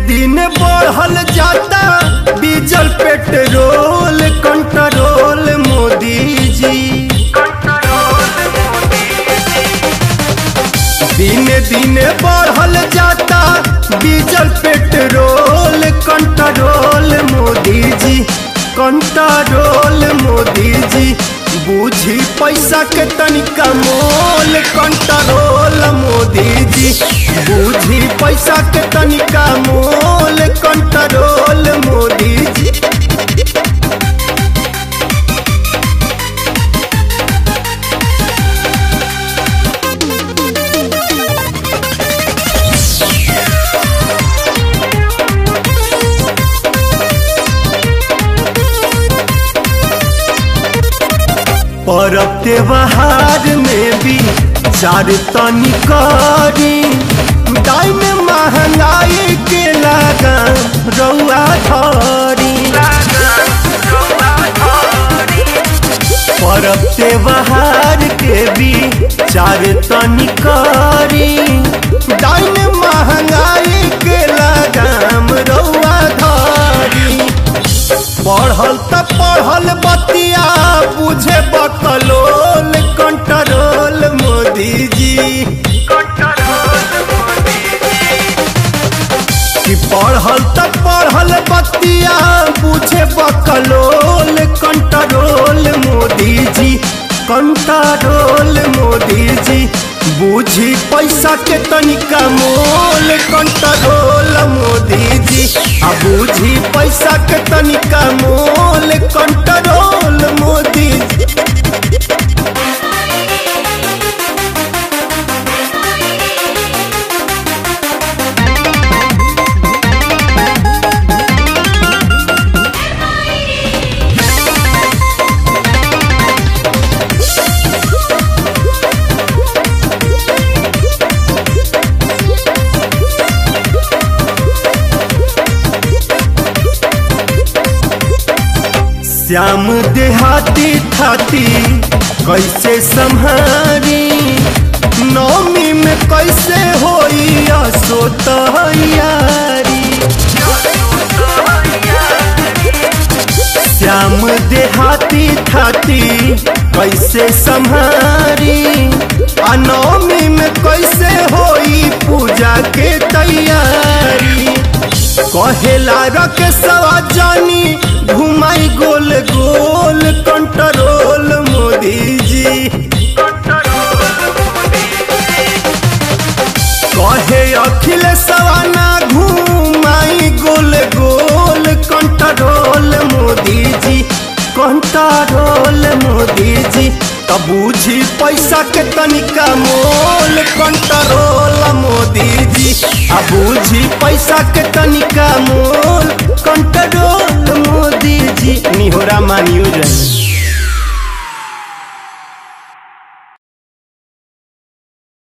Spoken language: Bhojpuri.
दिन बढ़ल जाता डीजल पेट्रोल कंट्रोल मोदी जी दिन दिन बढ़ल जाता डीजल पेट्रोल कंट्रोल मोदी जी कंट्रोल मोदी जी बूझी पैसा के तनिका मोल कंट्रोल मोदी जी बूझी पैसा के तनिका मोल कंट्रोल मोदी जी परब त्योहार में भी चार तनी करी दाइन महंगाई के लगा रउआ धरी परब त्योहार के भी चार तनी करी दाइन महंगाई के लगाम रउआ धरी पढ़ल त पढ़ल बतिया बुझे बकलोल कंट्रोल मोदी जी कि पढ़ल त पढ़ल बतिया बुझे बकलोल कंट्रोल मोदी जी कंट्रोल मोदी जी बूझी पैसा के तनिका मोल कंट्रोल मोदी जी आ बूझी पैसा के तनिका मोल कंट्रोल मोदी जी श्याम देहाती थाती कैसे संहारी नौमी में कैसे होई असो तैयारी श्याम देहाती थाती कैसे संहारी आ नौमी में कैसे होई पूजा के तैयारी कहेला रख सवा जानी घुमाई गोल गोल कंट्रोल मोदी जी कहे अखिल सवाना घुमाई गोल गोल कंट्रोल मोदी जी कंट्रोल मोदी जी तब बूझी पैसा के तनिका मोल कंट्रोल मोदी जी आ बूझी पैसा के तनिका मोल कंट्रोल मोदी जी निहोरा मानियो जाए